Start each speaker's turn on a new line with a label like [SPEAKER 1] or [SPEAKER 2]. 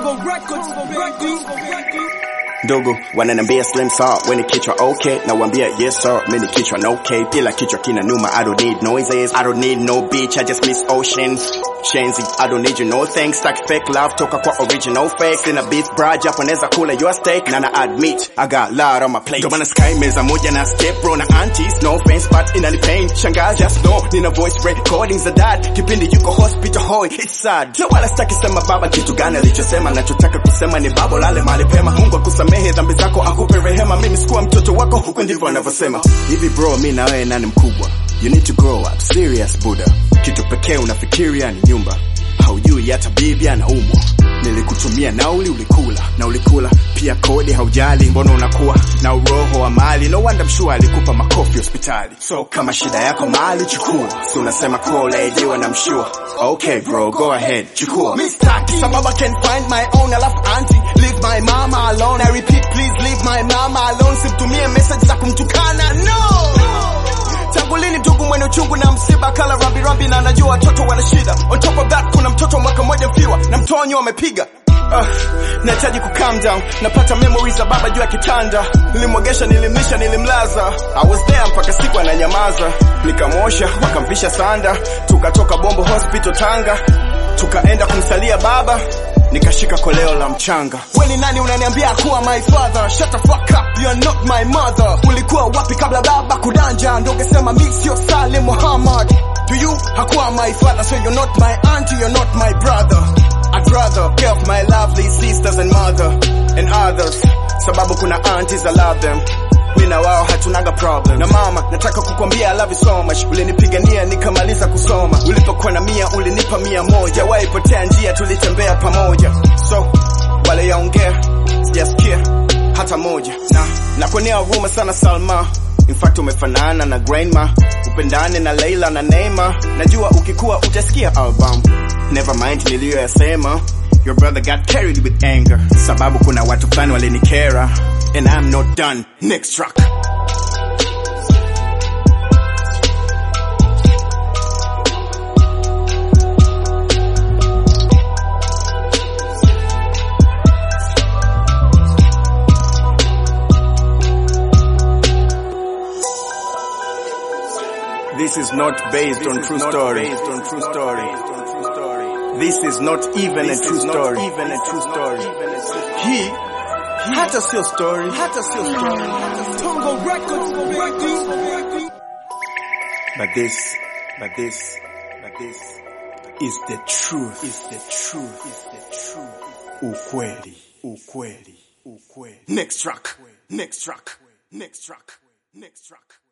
[SPEAKER 1] ndugu wananambia slim saw weni kichwa okay na wambia yes sir mini kichwa no okay ila kichwa kina numa i don't need noises i don't need no beach i just miss ocean shenzi i don't need you no thanks stack fake love toka kwa original fake sina beef bra japo neza kula your steak na na admit i got lot on my plate ndo maana sky meza moja na step bro na aunties no offense but inani pain shangazi just know nina voice recordings za dad kipindi yuko hospital hoy it's sad na wala sitaki sema baba kitu gani alichosema nachotaka kusema ni babo lale mali pema mungu akusamehe dhambi zako akupe rehema mimi sikuwa mtoto wako huko ndivyo anavyosema hivi bro mi na wewe nani mkubwa you need to grow up serious buda kitu pekee unafikiria ni nyumba haujui hata bibi anaumwa nilikutumia nauli ulikula na ulikula pia kodi haujali mbona unakuwa na uroho wa mali no wonder mshua alikupa makofi hospitali so kama shida yako mali chukua si unasema kolaidiwa na mshua okay bro go ahead chukua mistaki sababu I can find my own alafu auntie leave my mama alone I repeat please leave my mama alone simtumie message za kumtukana no tangu lini ndugu mwenye uchungu na msiba kala rambi rambi na anajua watoto wana shida on top of that kuna mtoto mwaka mmoja mfiwa na mtonyo wamepiga Uh, nahitaji ku calm down napata memories za baba juu ya kitanda nilimwogesha nilimlisha nilimlaza I was there mpaka siku ananyamaza nikamwosha wakamvisha sanda tukatoka bombo hospital tanga tukaenda kumsalia baba nikashika koleo la mchanga we ni nani unaniambia kuwa my father shut the fuck up you're not my mother ulikuwa wapi kabla baba kudanja ndo ungesema mi sio salim muhammad to you hakuwa my father so you're not my auntie you're not my brother I'd rather care of my lovely sisters and mother and others sababu kuna aunties I love them mi na wao hatunaga problem na mama nataka kukwambia I love you so much ulinipigania nikamaliza kusoma ulipokuwa na mia ulinipa mia moja waipotea njia tulitembea pamoja so wale yaongea sijasikia hata moja na nakuonea huruma sana Salma In fact umefanana na grandma upendane na Leila na Neema najua ukikuwa utasikia album never mind niliyoyasema your brother got carried with anger sababu kuna watu fulani walinikera and I'm not done next track This is not based on true story. Based on true story. This is not even a true story. Even a true story. Hii hata sio story. Hata sio story.
[SPEAKER 2] Tongo Records, Records.
[SPEAKER 1] But this, but this, but this is the truth. Is the truth. Is the truth. Ukweli. Ukweli. Ukweli. Next track. Next track. Next track. Next track.